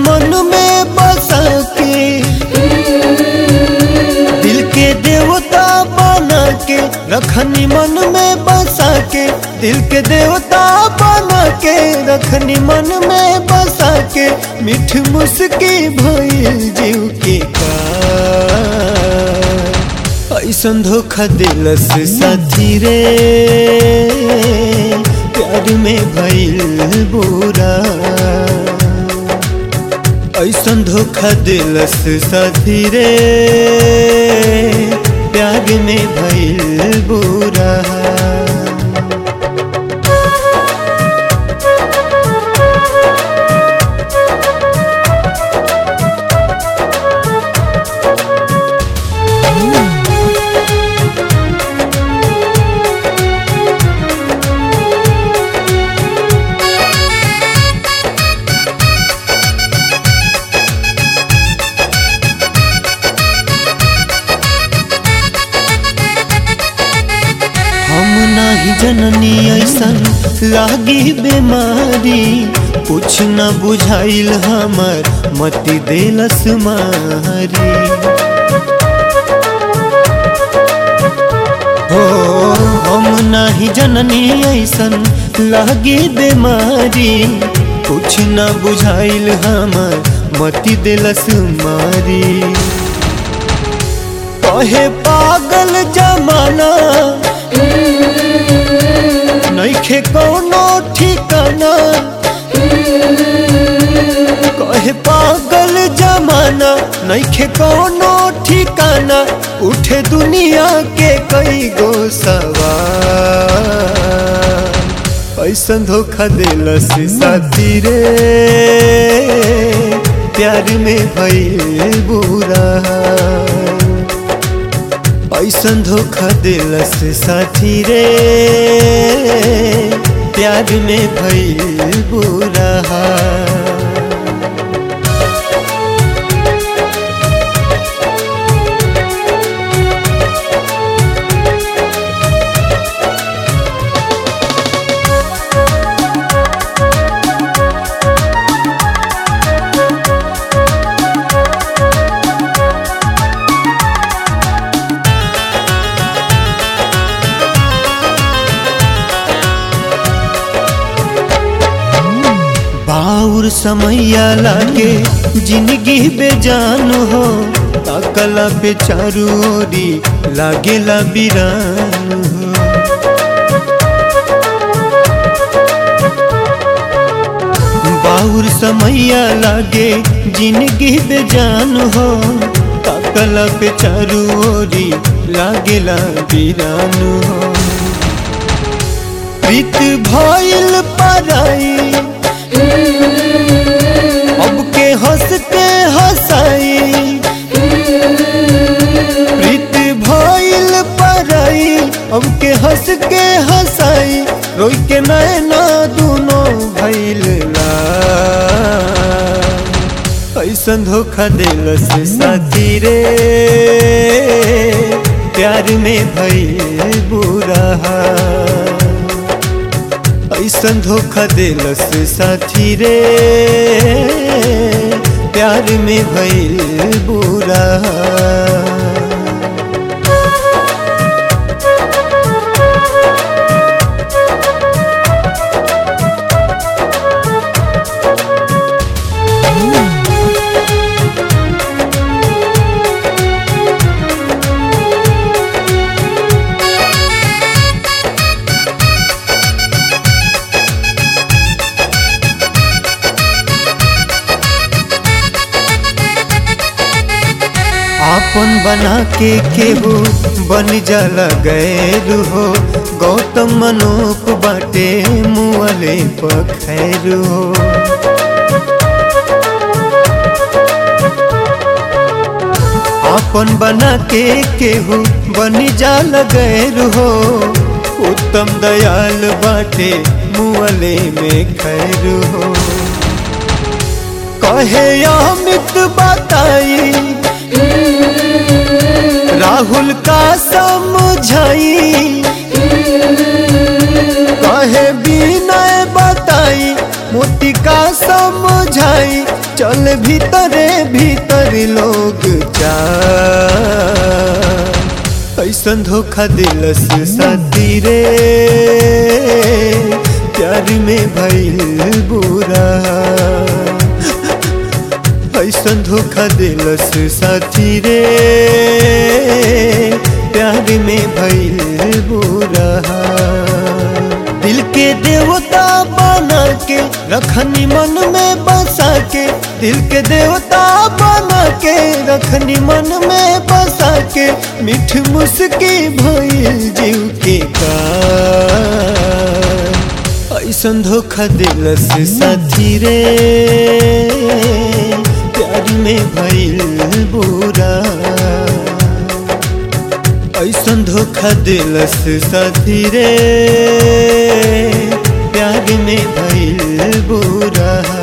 मन में बसा के दिल के देवता बना के रखनी मन में बसा के दिल के देवता बना के रखनी मन में बसा के मिठ मुस्की भइल जीव के का ऐसन धोखा दिलस साथी रे प्यार में भइल बुरा ऐसन धोखा दिलस साथी रे प्यार में भइल बुरा हम नाही जननी ऐसन लागी बीमारी कुछ न बुझाइल हमर मति देलस मारी हो हम नाही जननी ऐसन लागी बीमारी कुछ न बुझाइल हमर मति देलस मारी कहे पागल जमाना नइखे कोनो ठिकाना कहे पागल जमाना नइखे कोनो ठिकाना उठे दुनिया के कई गो सवाल ऐसन धोखा दिलस साथी रे प्यार में भइल बुरा ऐसन धोखा दिलस साथी रे प्यार में भइल बुरा बाउर समैया लागे जिंदगी बेजान हो ताकला पे चारू ओरी लागेला बिरान हो बाउर समैया लागे जिंदगी बेजान हो ताकला पे चारू ओरी लागेला बिरान हो प्रीत भइल पराई अब के हंस के हंसाई प्रीत भइल पराई अब के हंस के हंसाई रोई के नैना दोनों भइल ऐसन धोखा दिलस साथी रे प्यार में भइल बुरा ऐसन धोखा दिलस साथी रे प्यार में भइल बुरा आपन बना के केहू बन जाला गैर हो गौतम मनोप बाटे मुअले पखैर हो आपन बना के केहू बन जाला गैर हो उत्तम दयाल बाटे मुअले में खैर हो कहे अमित बताई राहुल का समझाई कहे बिनय बताई मोती का समझाई चल भीतरे भीतर लोग जा ऐसन धोखा दिलस साथी रे प्यार में भइल बुरा ऐसन धोखा दिलस साथी रे प्यार में भइल बुरा दिल के देवता बना के रखनी मन में बसा के दिल के देवता बना के रखनी मन में बसा के मिठ मुस्की भइल जीव के का ऐसन धोखा दिलस साथी रे प्यार में भइल बुरा ऐसन धोखा दिलस साथी रे प्यार में भइल बुरा